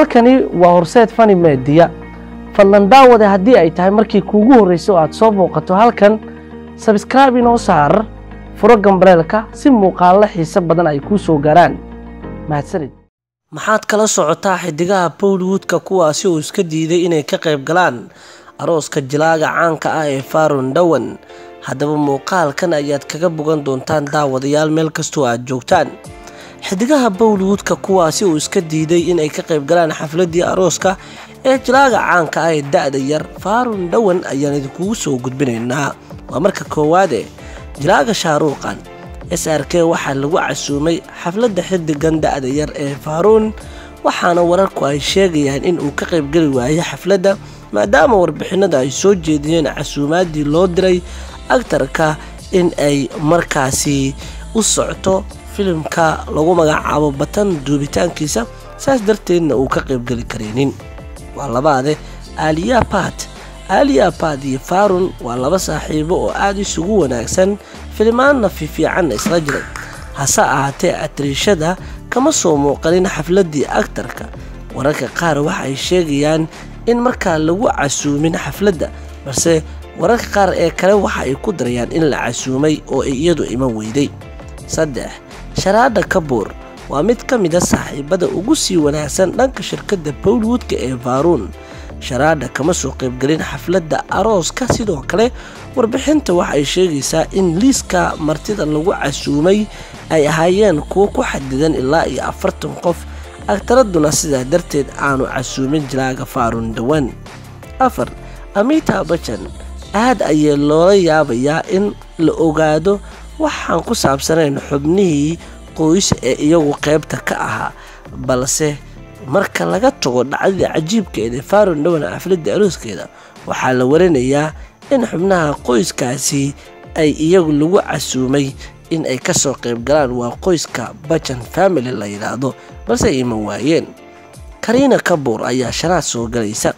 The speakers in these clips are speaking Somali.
halkani waa horseed fani meediya fadlan daawade haddii ay tahay markii kuugu horreysay oo aad soo booqato halkan sabskraibe inoo saar furo gambareelka si muuqaallo xiise badan ay kuu soo gaaraan mahadsanid maxaad kala socotaa xidigaha bowlwoodka kuwaasi uu iska diiday inay ka qayb galaan arooska jilaaga caanka ah ee faron dhowan haddaba muuqaalkan ayaad kaga bogan doontaan daawadayaal meel kastoo aad joogtaan xidigaha bowlwoodka kuwaasi uu iska diiday inay ka qayb galaan xafladii arooska ee jilaaga caanka ah ee da-da yar faron dhowan ayaan idinkugu soo gudbinaynaa waa marka koowaade jilaaga shaaruuqan s r k waxaa lagu casuumay xafladda xidigan da-da yar ee faaruun waxaana wararku ay sheegayaan in uu ka qaybgeli waayay xafladda maadaama warbixinada ay soo jeediyeen casuumaadii loo diray agtarka in ay markaasi u socto filimka lagu magacaabo batan duubitaankiisa saas darteedna uu ka qaybgeli karaynin waa labaade aaliya bat aaliya bat iyo faarun waa laba saaxiibo oo aada isugu wanaagsan filimaanna fiifiicanna isla jiray hase ahaatee atriishada kama soo muuqanin xafladii agtarka wararka qaar waxa ay sheegayaan in markaa lagu casuumin xafladda balse wararka qaar ee kale waxa ay ku darayaan in la casuumay oo ay iyadu iman weyday saddex sharaadha kabuur waa mid ka mid a saaxiibada ugu sii wanaagsan dhanka shirkadda bowlwoodka ee faaruun sharaadha kama soo qaybgelin xafladda arooska sidoo kale warbixinta waxa ay sheegaysaa in liiska martida lagu casuumay ay ahaayeen kuwo ku xadidan ilaa iyo afartan qof agtaraduna sidaa darteed aanu casuumin jilaaga faarun dhowaan afar amita bajan aad ayay loola yaabayaa in la ogaado waxaan ku saabsanayn xubnihii qoys ee iyagu qaybta ka ahaa balse marka laga tago dhacdadii cajiibkeeda faron dhowan xafladda arooskeeda waxaa la warinayaa in xubnaha qoyskaasi ay iyagu lagu casuumay in ay kasoo qayb galaan waa qoyska bajan family la yidhaahdo balse ay iman waayeen kariina kabuur ayaa shanaad soo galaysa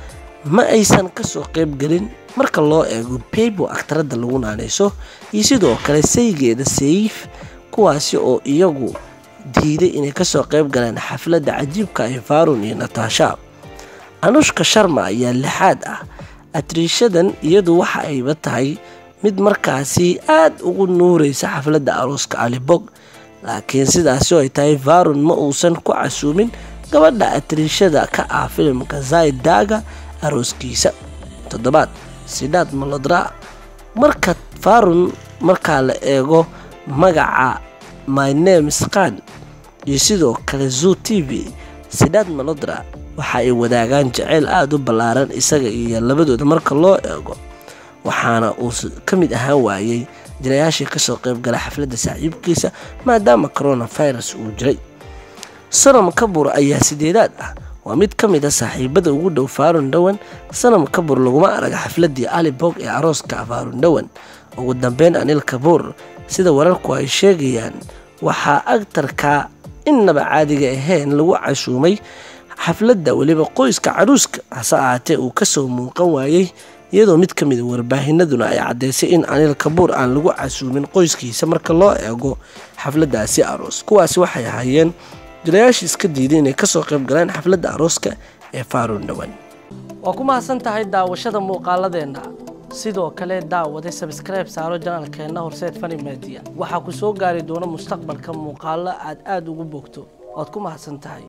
ma aysan kasoo qaybgelin marka loo eego beybo agtaradda lagu naanayso iyo sidoo kale saygeeda sayif kuwaasi oo iyagu diiday inay kasoo qayb galaan xafladda cajiibka ee faarun iyo nataasha anushka sharma ayaa lixaad ah atriishadan iyadu waxa ayba tahay mid markaasi aad ugu nuuraysa xafladda arooska alibog laakiin sidaasi oo ay tahay faarun ma uusan ku casuumin gabadha atriishada ka ah filimka zaid daaga arooskiisa toddobaad sidaad malodra marka faarun markaa la eego magaca my names khan iyo sidoo kale zoo t v sidaad malodra waxa ay wadaagaan jaceyl aada u ballaaran isaga iyo labadooda marka loo eego waxaana uu ka mid ahaan waayey jirayaashii kasoo qaybgala xafladda saaxiibkiisa maadaama coronavirus uu jiray sanam kabur ayaa sideedaad ah waa mid ka mid a saaxiibada ugu dhow faarun dhowan sanam kabur laguma arag xafladii alibog ee arooska faarun dhowan ugu dambeyn anil kabuur sida wararku ay sheegayaan waxaa agtarka innaba caadiga ahayn lagu cashuumay xafladda weliba qoyska caruuska hase ahaatee uu kasoo muuqan waayey iyadoo mid ka mida warbaahinaduna ay caddeysay in anil kabuur aan lagu casuumin qoyskiisa marka loo eego xafladdaasi aroos kuwaasi waxay ahaayeen jilayaashii iska diiday inay kasoo qayb galaan xafladda arooska ee faarun dhowan waa ku mahadsan tahay daawashada muuqaaladeenna sidoo kale daawaday sabskribe saaro janaalkeenna horseed fani media waxaa ku soo gaari doona mustaqbalka muuqaalo aad aada ugu bogto waad ku mahadsan tahay